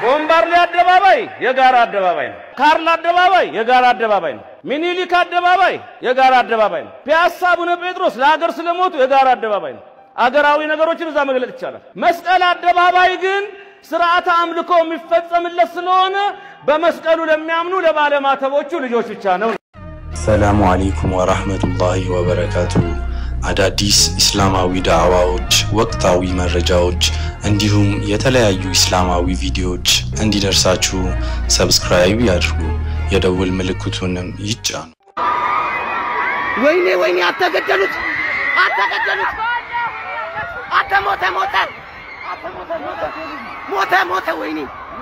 ቦምባርሌ አደባባይ የጋራ አደባባይ ነው። ካርል አደባባይ የጋራ አደባባይ ነው። ሚኒሊክ አደባባይ የጋራ አደባባይ ነው። ፒያሳ አቡነ ጴጥሮስ ለሀገር ስለሞቱ የጋራ አደባባይ ነው። አገራዊ ነገሮችን እዛ መግለጥ ይቻላል። መስቀል አደባባይ ግን ስርዓተ አምልኮ የሚፈጸምለት ስለሆነ በመስቀሉ ለሚያምኑ ለባለማተቦቹ ልጆች ብቻ ነው። ሰላሙ አሌይኩም ወራህመቱላሂ ወበረካቱ። አዳዲስ ኢስላማዊ ዳዕዋዎች፣ ወቅታዊ መረጃዎች እንዲሁም የተለያዩ ኢስላማዊ ቪዲዮዎች እንዲደርሳችሁ ሰብስክራይብ ያድርጉ፣ የደውል ምልክቱንም ይጫኑ። ወይኔ ወይኔ! አተገደሉት! አተገደሉት! አተ ሞተ ሞተ! አተ ሞተ ሞተ! ሞተ ሞተ! ወይኔ!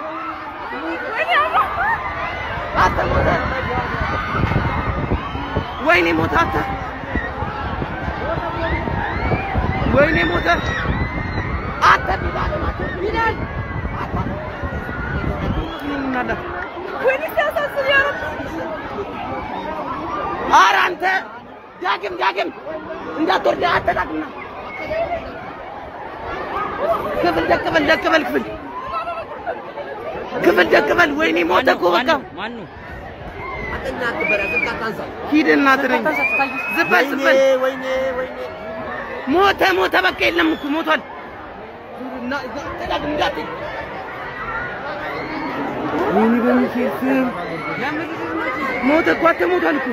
አተ ሞተ! ወይኔ ሞተ! አተ ወይኔ ሞተ! አተ ቢላል አተ ቢላል አተ ወይኔ ሲያሳዝን ያረብ ኧረ አንተ ዳግም ዳግም እንዳትወርድ አተዳግምና ክፍል ደቅበል ደቅበል ክፍል ክፍል ደቅበል። ወይኔ ሞተ እኮ በቃ ሂድ እናትህ ነኝ ዝም በል ዝም በል ሞተ ሞተ በቃ የለም እኮ ሞቷል። አተዳግም እንዳትል ወይኔ በሚካኤል ስም ሞተ እኮ አንተ ሞቷል እኮ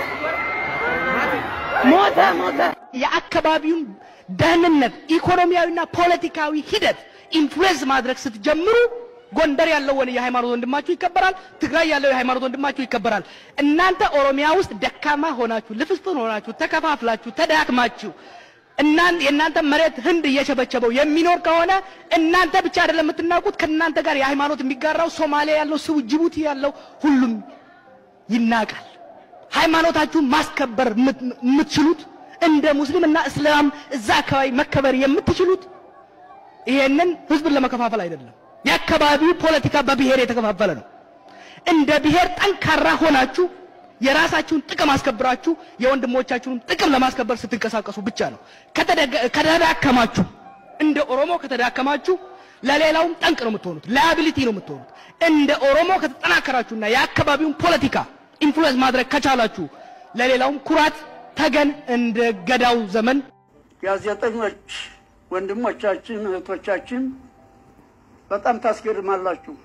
ሞተ ሞተ። የአካባቢውን ደህንነት ኢኮኖሚያዊና ፖለቲካዊ ሂደት ኢንፍሉዌንስ ማድረግ ስትጀምሩ ጎንደር ያለው ወን የሃይማኖት ወንድማችሁ ይከበራል። ትግራይ ያለው የሃይማኖት ወንድማችሁ ይከበራል። እናንተ ኦሮሚያ ውስጥ ደካማ ሆናችሁ ልፍስፍን ሆናችሁ ተከፋፍላችሁ ተዳክማችሁ እናን የእናንተ መሬት ህንድ እየቸበቸበው የሚኖር ከሆነ እናንተ ብቻ አይደለም የምትናቁት፣ ከእናንተ ጋር የሃይማኖት የሚጋራው ሶማሊያ ያለው ሰው፣ ጅቡቲ ያለው ሁሉም ይናቃል። ሃይማኖታችሁን ማስከበር የምትችሉት እንደ ሙስሊም እና እስላም እዛ አካባቢ መከበር የምትችሉት ይሄንን ህዝብን ለመከፋፈል አይደለም። የአካባቢው ፖለቲካ በብሔር የተከፋፈለ ነው። እንደ ብሔር ጠንካራ ሆናችሁ የራሳችሁን ጥቅም አስከብራችሁ የወንድሞቻችሁን ጥቅም ለማስከበር ስትንቀሳቀሱ ብቻ ነው። ከተዳከማችሁ እንደ ኦሮሞ ከተዳከማችሁ ለሌላውም ጠንቅ ነው የምትሆኑት፣ ላያቢሊቲ ነው የምትሆኑት። እንደ ኦሮሞ ከተጠናከራችሁና የአካባቢውን ፖለቲካ ኢንፍሉዌንስ ማድረግ ከቻላችሁ ለሌላውም ኩራት ተገን እንደ ገዳው ዘመን ጋዜጠኞች ወንድሞቻችን እህቶቻችን በጣም ታስገርማላችሁ።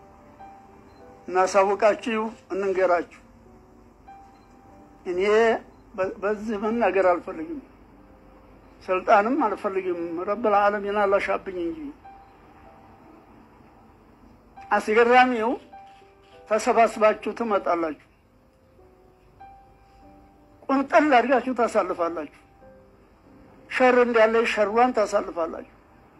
እናሳውቃችሁ፣ እንንገራችሁ። እኔ በዚህ መናገር አልፈልግም፣ ስልጣንም አልፈልግም። ረብል ዓለሚን አላሻብኝ እንጂ አስገራሚው ተሰባስባችሁ ትመጣላችሁ፣ ቁንጥል አድርጋችሁ ታሳልፋላችሁ። ሸር እንዳለ ሸሯን ታሳልፋላችሁ፣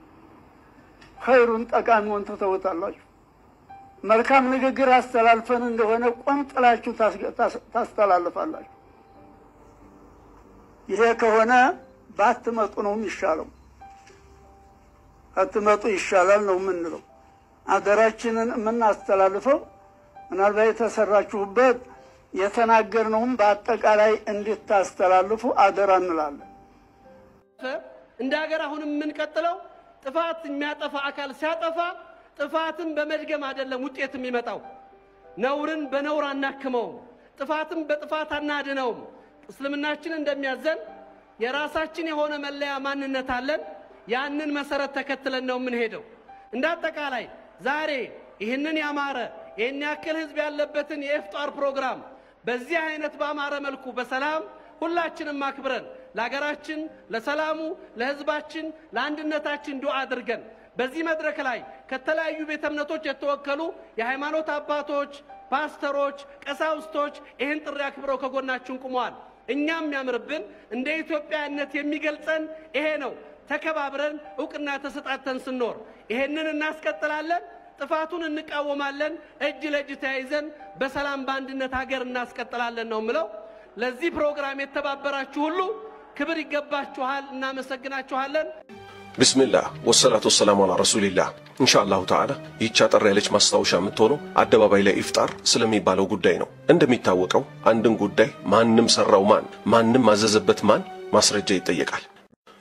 ኸይሩን ጠቃሚውን ትተውታላችሁ። መልካም ንግግር አስተላልፈን እንደሆነ ቆንጥላችሁ ታስተላልፋላችሁ። ይሄ ከሆነ ባትመጡ ነው የሚሻለው። አትመጡ ይሻላል ነው የምንለው። አገራችንን የምናስተላልፈው ምናልባት የተሰራችሁበት የተናገርነውም በአጠቃላይ እንድታስተላልፉ አደራ እንላለን። እንደ ሀገር አሁንም የምንቀጥለው ጥፋት የሚያጠፋ አካል ሲያጠፋ ጥፋትን በመድገም አይደለም ውጤት የሚመጣው። ነውርን በነውር አናክመውም፣ ጥፋትን በጥፋት አናድነውም። እስልምናችን እንደሚያዘን የራሳችን የሆነ መለያ ማንነት አለን። ያንን መሰረት ተከትለን ነው የምንሄደው። እንደ አጠቃላይ ዛሬ ይህንን ያማረ ይህን ያክል ህዝብ ያለበትን የኢፍጣር ፕሮግራም በዚህ አይነት ባማረ መልኩ በሰላም ሁላችንም አክብረን ለሀገራችን፣ ለሰላሙ፣ ለህዝባችን፣ ለአንድነታችን ዱዓ አድርገን በዚህ መድረክ ላይ ከተለያዩ ቤተ እምነቶች የተወከሉ የሃይማኖት አባቶች፣ ፓስተሮች፣ ቀሳውስቶች ይህን ጥሪ አክብረው ከጎናችን ቁመዋል። እኛም የሚያምርብን እንደ ኢትዮጵያነት የሚገልጸን ይሄ ነው። ተከባብረን እውቅና ተሰጣተን ስንኖር ይሄንን እናስቀጥላለን። ጥፋቱን እንቃወማለን። እጅ ለእጅ ተያይዘን በሰላም በአንድነት ሀገር እናስቀጥላለን ነው ምለው። ለዚህ ፕሮግራም የተባበራችሁ ሁሉ ክብር ይገባችኋል። እናመሰግናችኋለን። ብስምላህ ወሰላቱ ወሰላሙ አላ ረሱሊላህ። ኢንሻአላሁ ተዓላ ይህች አጠር ያለች ማስታወሻ የምትሆነው አደባባይ ላይ ኢፍጣር ስለሚባለው ጉዳይ ነው። እንደሚታወቀው አንድን ጉዳይ ማንም ሰራው ማን፣ ማንም አዘዘበት ማን ማስረጃ ይጠየቃል።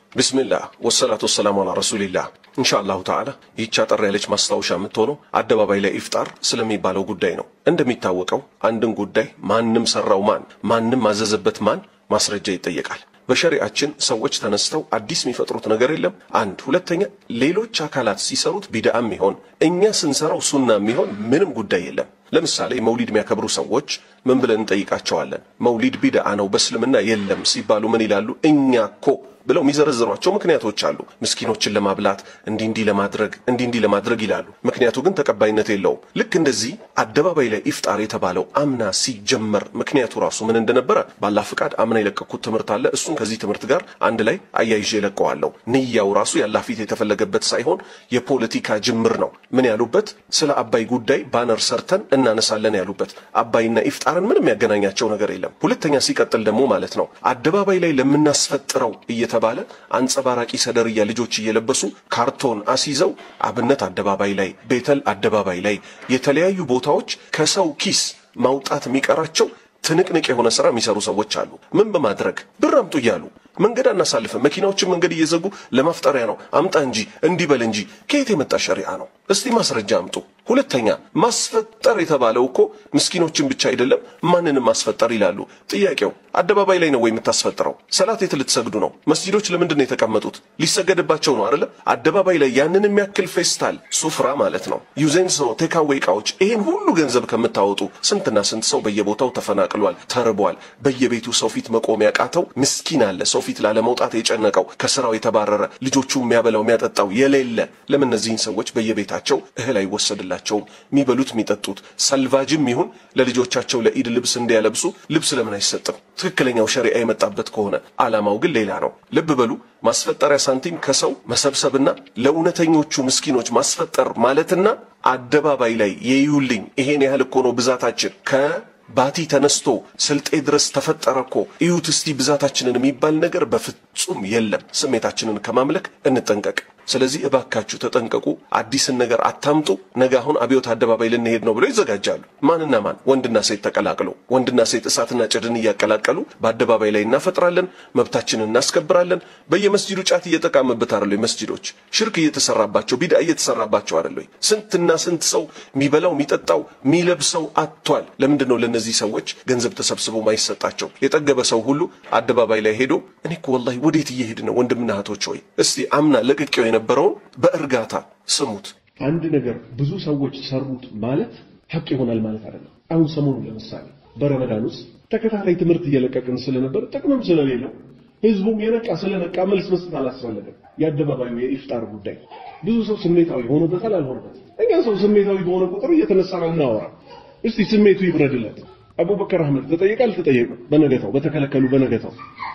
ቢስሚላህ ወሰላቱ ወሰላሙ አላ ረሱሊላህ። ኢንሻአላሁ ተዓላ ይህች አጠር ያለች ማስታወሻ የምትሆነው አደባባይ ላይ ኢፍጣር ስለሚባለው ጉዳይ ነው። እንደሚታወቀው አንድን ጉዳይ ማንም ሰራው ማን ማንም አዘዘበት ማን ማስረጃ ይጠየቃል። በሸሪአችን ሰዎች ተነስተው አዲስ የሚፈጥሩት ነገር የለም። አንድ ሁለተኛ፣ ሌሎች አካላት ሲሰሩት ቢድአም ይሆን እኛ ስንሰራው ሱና የሚሆን ምንም ጉዳይ የለም። ለምሳሌ መውሊድ የሚያከብሩ ሰዎች ምን ብለን እንጠይቃቸዋለን? መውሊድ ቢድአ ነው በእስልምና የለም ሲባሉ ምን ይላሉ? እኛ እኮ ብለው የሚዘረዝሯቸው ምክንያቶች አሉ። ምስኪኖችን ለማብላት እንዲህ እንዲህ ለማድረግ እንዲህ እንዲህ ለማድረግ ይላሉ። ምክንያቱ ግን ተቀባይነት የለውም። ልክ እንደዚህ አደባባይ ላይ ኢፍጣር የተባለው አምና ሲጀመር ምክንያቱ ራሱ ምን እንደነበረ ባላ ፍቃድ አምና የለቀኩት ትምህርት አለ። እሱን ከዚህ ትምህርት ጋር አንድ ላይ አያይዤ ለቀዋለሁ። ንያው ራሱ ያላ ፊት የተፈለገበት ሳይሆን የፖለቲካ ጅምር ነው። ምን ያሉበት ስለ አባይ ጉዳይ ባነር ሰርተን እናነሳለን ያሉበት። አባይና ኢፍጣርን ምንም ያገናኛቸው ነገር የለም። ሁለተኛ ሲቀጥል ደግሞ ማለት ነው አደባባይ ላይ ለምናስፈጥረው እየተባለ አንጸባራቂ ሰደርያ ልጆች እየለበሱ ካርቶን አስይዘው አብነት አደባባይ ላይ፣ ቤተል አደባባይ ላይ የተለያዩ ቦታዎች ከሰው ኪስ ማውጣት የሚቀራቸው ትንቅንቅ የሆነ ስራ የሚሰሩ ሰዎች አሉ። ምን በማድረግ ብር አምጡ እያሉ መንገድ አናሳልፍም፣ መኪናዎችን መንገድ እየዘጉ ለማፍጠሪያ ነው፣ አምጣ እንጂ እንዲበል እንጂ። ከየት የመጣ ሸሪዓ ነው? እስቲ ማስረጃ አምጡ። ሁለተኛ ማስፈጠር የተባለው እኮ ምስኪኖችን ብቻ አይደለም፣ ማንንም ማስፈጠር ይላሉ። ጥያቄው አደባባይ ላይ ነው ወይ የምታስፈጥረው? ሰላት የት ልትሰግዱ ነው? መስጂዶች ለምንድን ነው የተቀመጡት? ሊሰገድባቸው ነው አይደለ? አደባባይ ላይ ያንን የሚያክል ፌስታል ሱፍራ ማለት ነው ዩዜንሶ ቴካዌ እቃዎች፣ ይሄን ሁሉ ገንዘብ ከምታወጡ ስንትና ስንት ሰው በየቦታው ተፈናቅሏል፣ ተርቧል። በየቤቱ ሰው ፊት መቆም ያቃተው ምስኪን አለ። ሰው ፊት ላለመውጣት የጨነቀው ከስራው የተባረረ ልጆቹ የሚያበላው የሚያጠጣው የሌለ ለምን እነዚህን ሰዎች በየቤታቸው እህል አይወሰድላቸውም? የሚበሉት የሚጠጡት ሰልቫጅም ይሁን ለልጆቻቸው ለኢድ ልብስ እንዲያለብሱ ልብስ ለምን አይሰጥም? ትክክለኛው ሸሪዓ የመጣበት ከሆነ ዓላማው ግን ሌላ ነው። ልብ በሉ። ማስፈጠሪያ ሳንቲም ከሰው መሰብሰብና ለእውነተኞቹ ምስኪኖች ማስፈጠር ማለትና አደባባይ ላይ የዩልኝ ይሄን ያህል እኮ ነው ብዛታችን ከ ባቲ ተነስቶ ስልጤ ድረስ ተፈጠረ እኮ እዩት እስቲ ብዛታችንን የሚባል ነገር በፍጹም የለም። ስሜታችንን ከማምለክ እንጠንቀቅ። ስለዚህ እባካችሁ ተጠንቀቁ። አዲስን ነገር አታምጡ። ነገ አሁን አብዮት አደባባይ ልንሄድ ነው ብለው ይዘጋጃሉ። ማንና ማን? ወንድና ሴት ተቀላቅለው ወንድና ሴት እሳትና ጭድን እያቀላቀሉ በአደባባይ ላይ እናፈጥራለን፣ መብታችንን እናስከብራለን። በየመስጂዱ ጫት እየጠቃምበት አይደለ? መስጂዶች ሽርክ እየተሰራባቸው ቢድአ እየተሰራባቸው አይደለ? ስንትና ስንት ሰው የሚበላው የሚጠጣው የሚለብሰው አጥቷል። ለምንድን ነው ለእነዚህ ሰዎች ገንዘብ ተሰብስቦ ማይሰጣቸው? የጠገበ ሰው ሁሉ አደባባይ ላይ ሄዶ እኔ እኮ ወላሂ ወዴት እየሄድ ነው? ወንድምና እህቶች ሆይ እስቲ አምና ለቅቄው የነበረውን በእርጋታ ስሙት። አንድ ነገር ብዙ ሰዎች ሰሩት ማለት ሀቅ ይሆናል ማለት አይደለም። አሁን ሰሞኑን ለምሳሌ በረመዳን ውስጥ ተከታታይ ትምህርት እየለቀቅን ስለነበር ጥቅምም ስለሌለው ህዝቡም የነቃ ስለነቃ መልስ መስጠት አላስፈለገም። የአደባባዩ የኢፍጣር ጉዳይ ብዙ ሰው ስሜታዊ ሆኖበታል አልሆነበትም። እኛ ሰው ስሜታዊ በሆነ ቁጥር እየተነሳ ነው እናወራ። እስቲ ስሜቱ ይብረድለት። አቡበከር አህመድ ተጠየቀ አልተጠየቀም? በነገታው በተከለከሉ በነገታው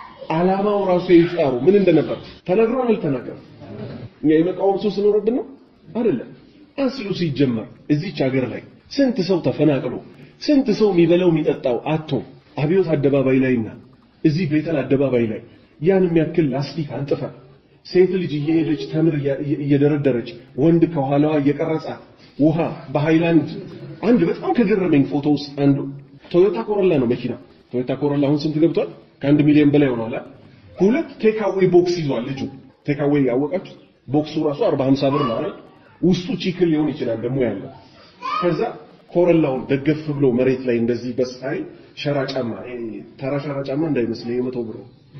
ዓላማው ራሱ የኢፍጣሩ ምን እንደነበር ተነግሯል አልተነገረም? እኛ የመቃወም ሰው ስኖርብን ነው አይደለም። አስሉ ሲጀመር እዚች ሀገር ላይ ስንት ሰው ተፈናቅሎ ስንት ሰው የሚበላው የሚጠጣው አቶ አብዮት አደባባይ ላይና እዚህ ቤተል አደባባይ ላይ ያን የሚያክል ላስቲክ አንጥፋ ሴት ልጅ እየሄደች ተምር እየደረደረች ወንድ ከኋላዋ እየቀረጻት ውሃ በሃይላንድ አንድ በጣም ከገረመኝ ፎቶ ውስጥ አንዱ ቶዮታ ኮሮላ ነው መኪና ቶዮታ ኮሮላ አሁን ስንት ገብቷል? ከአንድ ሚሊዮን በላይ ሆኗል። ሁለት ቴካዌ ቦክስ ይዟል ልጁ። ቴካዌ ያወቃችሁ ቦክሱ ራሱ 40 50 ብር ነው አይደል? ውስጡ ቺክን ሊሆን ይችላል ደግሞ ያለው። ከዛ ኮረላውን ደገፍ ብሎ መሬት ላይ እንደዚህ በስታይ ሸራ ጫማ ተራ ሸራ ጫማ እንዳይመስል የመቶ ብር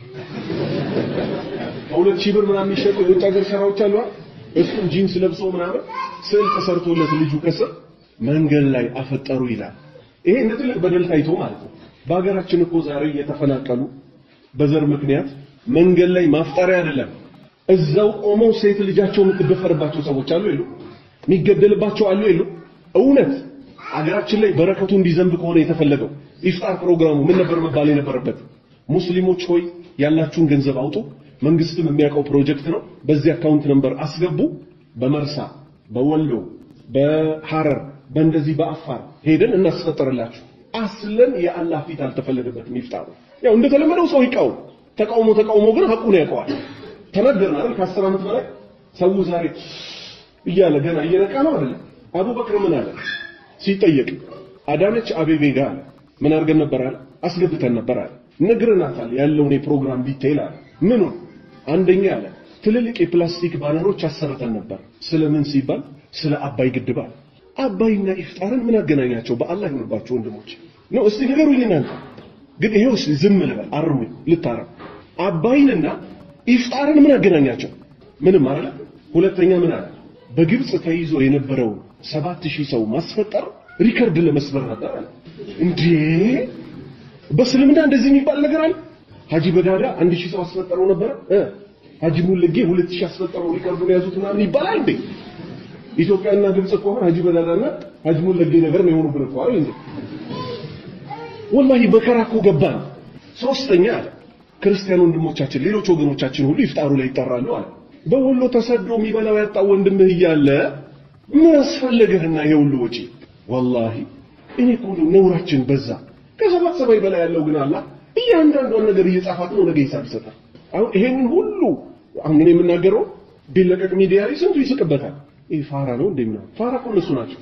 ከሁለት ሺህ ብር ምናምን የሚሸጡ የውጭ ሀገር ሸራዎች አሉ። እሱን ጂንስ ለብሶ ምናምን ስዕል ተሰርቶለት ልጁ ከስር መንገድ ላይ አፈጠሩ ይላል። ይሄ እንደ ትልቅ በደል ታይቶ ማለት ነው። በሀገራችን እኮ ዛሬ እየተፈናቀሉ በዘር ምክንያት መንገድ ላይ ማፍጠሪያ አይደለም እዛው ቆመው ሴት ልጃቸው የምትደፈርባቸው ሰዎች አሉ የሉ? የሚገደልባቸው አሉ የሉ? እውነት አገራችን ላይ በረከቱ እንዲዘንብ ከሆነ የተፈለገው ኢፍጣር ፕሮግራሙ ምን ነበር መባል የነበረበት? ሙስሊሞች ሆይ ያላችሁን ገንዘብ አውጡ፣ መንግስትም የሚያውቀው ፕሮጀክት ነው፣ በዚህ አካውንት ነምበር አስገቡ። በመርሳ በወሎ በሐረር በእንደዚህ በአፋር ሄደን እናስፈጠርላችሁ። አስለን የአላህ ፊት አልተፈለገበትም ኢፍጣሩ። ያው እንደተለመደው ሰው ይቃወም፣ ተቃውሞ ተቃውሞ ግን ሐቁን ያውቀዋል። ተናገርን አይደል? ከአስር ዓመት በላይ ሰው ዛሬ እያለ ገና እየነቃ ነው አይደል? አቡበክር ምን አለ ሲጠየቅ አዳነች አቤቤ ጋር አለ ምን አድርገን ነበር አለ አስገብተን ነበር አለ ነግረናታል ያለውን የፕሮግራም ዲቴይል አለ ምኑን አንደኛ አለ ትልልቅ የፕላስቲክ ባነሮች አሰርተን ነበር። ስለምን ሲባል ስለ አባይ ግድብ አለ። አባይና ኢፍጣርን ምን አገናኛቸው? በአላህ ይሁንባቸው ወንድሞች ነው። እስቲ ንገሩኝ እናንተ። ግን ይሄው እስቲ ዝም ልበል፣ አርሙኝ፣ ልታረም። አባይንና ኢፍጣርን ምን አገናኛቸው? ምንም አይደለ። ሁለተኛ ምን አለ? በግብጽ ተይዞ የነበረውን ሰባት ሺህ ሰው ማስፈጠር ሪከርድ ለመስበር ነበር አለ። እንዴ በእስልምና እንደዚህ የሚባል ነገር አለ? ሀጂ በዳዳ አንድ ሺህ ሰው አስፈጠረው ነበረ እ ሀጂ ሙለጌ ሁለት ሺህ አስፈጠረው ሪከርዱን ያዙት ምናምን ይባላል እንዴ? ኢትዮጵያና ግብጽ ከሆነ ሀጂ በዳዳና ሀጂ ሙለጌ ነገር ነው የሆኑብን እኮ አይደል እንዴ? ወላሂ መከራ እኮ ገባን። ሶስተኛ አለ ክርስቲያን ወንድሞቻችን ሌሎች ወገኖቻችን ሁሉ ይፍጣሩ ላይ ይጠራሉ አለ። በወሎ ተሰዶ የሚበላው ያጣው ወንድምህ እያለ ምን አስፈለገህና ይሄ ሁሉ ወጪ? ወላሂ እኔ እኮ እንደው ነውራችን በዛ። ከሰባት ሰማይ በላይ ያለው ግን አላህ እያንዳንዷን ነገር እየጻፋት ነው ነገ ሂሳብ ይሰጣል። አሁን ይሄንን ሁሉ አሁን እኔ የምናገረው ቢለቀቅ ሚዲያ ላይ ስንቱ ይስቅበታል። ይህ ፋራ ነው እንደምና ፋራ እኮ እነሱ ናቸው።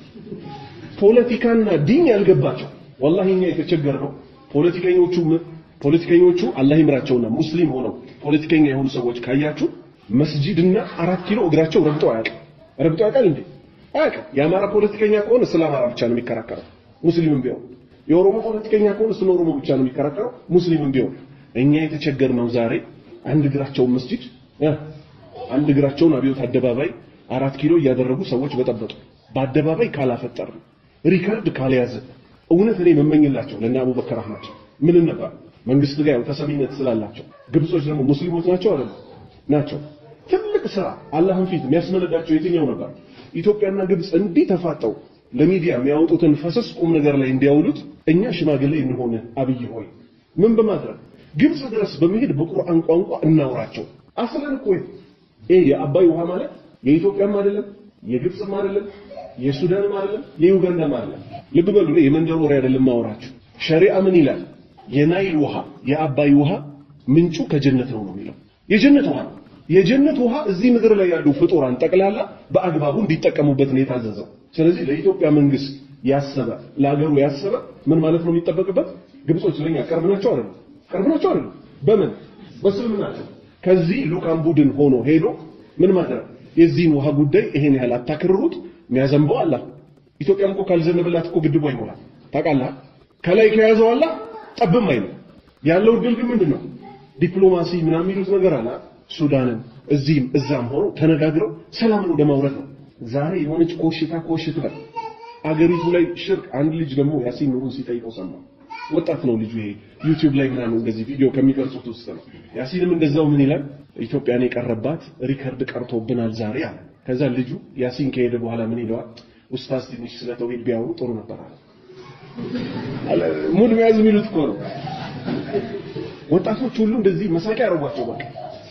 ፖለቲካና ዲን ያልገባቸው ወላሂ እኛ የተቸገርነው ፖለቲከኞቹ ፖለቲከኞቹ አላህ ይምራቸውና ሙስሊም ሆነው ፖለቲከኛ የሆኑ ሰዎች ካያችሁ መስጂድና አራት ኪሎ እግራቸው ረግጠው አያውቅም። ረግጠው ያውቃል እንዴ? አያውቅም። የአማራ ፖለቲከኛ ከሆነ ስለ አማራ ብቻ ነው የሚከራከረው ሙስሊምም ቢሆን። የኦሮሞ ፖለቲከኛ ከሆነ ስለ ኦሮሞ ብቻ ነው የሚከራከረው ሙስሊምም ቢሆን። እኛ የተቸገርነው ዛሬ አንድ እግራቸውን መስጂድ እ አንድ እግራቸውን አብዮት አደባባይ አራት ኪሎ እያደረጉ ሰዎች በጠበጡ። በአደባባይ ካላፈጠር ሪከርድ ካልያዘ እውነት እኔ መመኝላቸው ለእነ አቡበከር አህመድ ምን ነበር መንግስት ጋር ያው ተሰሚነት ስላላቸው ግብጾች ደግሞ ሙስሊሞች ናቸው አይደል ናቸው ትልቅ ስራ አላህን ፊት የሚያስመለዳቸው የትኛው ነበር ኢትዮጵያና ግብጽ እንዲህ ተፋጠው ለሚዲያ የሚያወጡትን ፈሰስ ቁም ነገር ላይ እንዲያውሉት እኛ ሽማግሌ እንሆን አብይ ሆይ ምን በማድረግ ግብጽ ድረስ በመሄድ በቁርአን ቋንቋ እናውራቸው አስለን እኮ ይሄ የአባይ ውሃ ማለት የኢትዮጵያም አይደለም የግብጽም አይደለም የሱዳንም አይደለም የዩጋንዳም አይደለም ልብ በሉ እኔ የመንደር ወሬ አይደለም ማወራችሁ ሸሪዓ ምን ይላል የናይል ውሃ የአባይ ውሃ ምንጩ ከጀነት ነው ነው የሚለው የጀነት ውሃ ነው የጀነት ውሃ እዚህ ምድር ላይ ያሉ ፍጡራን ጠቅላላ በአግባቡ እንዲጠቀሙበት ነው የታዘዘው ስለዚህ ለኢትዮጵያ መንግስት ያሰበ ለሀገሩ ያሰበ ምን ማለት ነው የሚጠበቅበት ግብጾች ለኛ ቅርብ ናቸው አይደል ቅርብ ናቸው አይደል በምን በስልምናቸው ከዚህ ሉቃን ቡድን ሆኖ ሄዶ ምን ማድረግ የዚህን ውሃ ጉዳይ ይሄን ያህል አታክርሩት የሚያዘንበው አላህ ኢትዮጵያም እኮ ካልዘነበላት እኮ ግድቡ አይሞላም ታውቃለህ ከላይ ከያዘው አላህ ጠብም አይልም ያለው ድል ግን ምንድነው ዲፕሎማሲ ምናምን የሚሉት ነገር አለ ሱዳንን እዚህም እዛም ሆኖ ተነጋግረው ሰላምን ወደ ማውረድ ነው ዛሬ የሆነች ኮሽታ ኮሽ ትበል አገሪቱ ላይ ሽርክ አንድ ልጅ ደግሞ ያሲን ኑሩን ሲጠይቀው ሰማ ወጣት ነው ልጁ ይሄ ዩቲዩብ ላይ ምናምን እንደዚህ ቪዲዮ ከሚቀርጹት ውስጥ ነው ያሲንም እንደዛው ምን ይላል ኢትዮጵያን የቀረባት ሪከርድ ቀርቶብናል ዛሬ አለ ከዛ ልጁ ያሲን ከሄደ በኋላ ምን ይለዋል ኡስታዝ ትንሽ ስለ ተውሂድ ቢያወሩ ጥሩ ነበር አለ ሙድ መያዝ የሚሉት እኮ ነው ወጣቶች ሁሉ እንደዚህ መሳቂያ ያደርጓቸው በቃ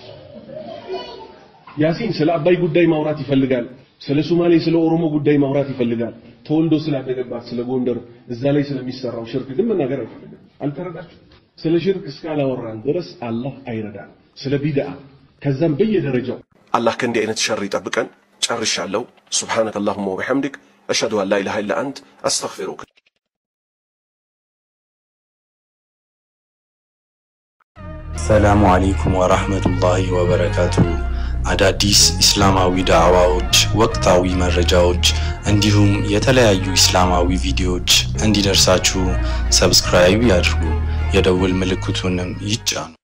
ያሲን ስለ አባይ ጉዳይ ማውራት ይፈልጋል ስለ ሶማሌ ስለ ኦሮሞ ጉዳይ ማውራት ይፈልጋል ተወልዶ ስላደገባት ስለ ጎንደር እዛ ላይ ስለሚሰራው ሽርክ ግን መናገር አይፈልግም አልተረዳችሁ ስለ ሽርክ እስካላወራን ድረስ አላህ አይረዳን ስለ ቢድዓ ከዛም በየደረጃው አላህ ከእንዲህ አይነት ሸር ይጠብቀን ጨርሻለሁ ሱብሓነከ አላሁመ ወቢሐምዲክ አሽሀዱ አን ላ ኢላሃ ኢላ አንት አስተግፊሩክ ሰላሙ አለይኩም ወራህመቱላሂ ወበረካቱ። አዳዲስ እስላማዊ ዳዕዋዎች፣ ወቅታዊ መረጃዎች እንዲሁም የተለያዩ እስላማዊ ቪዲዮዎች እንዲደርሳችሁ ሰብስክራይብ ያድርጉ፣ የደውል ምልክቱንም ይጫኑ።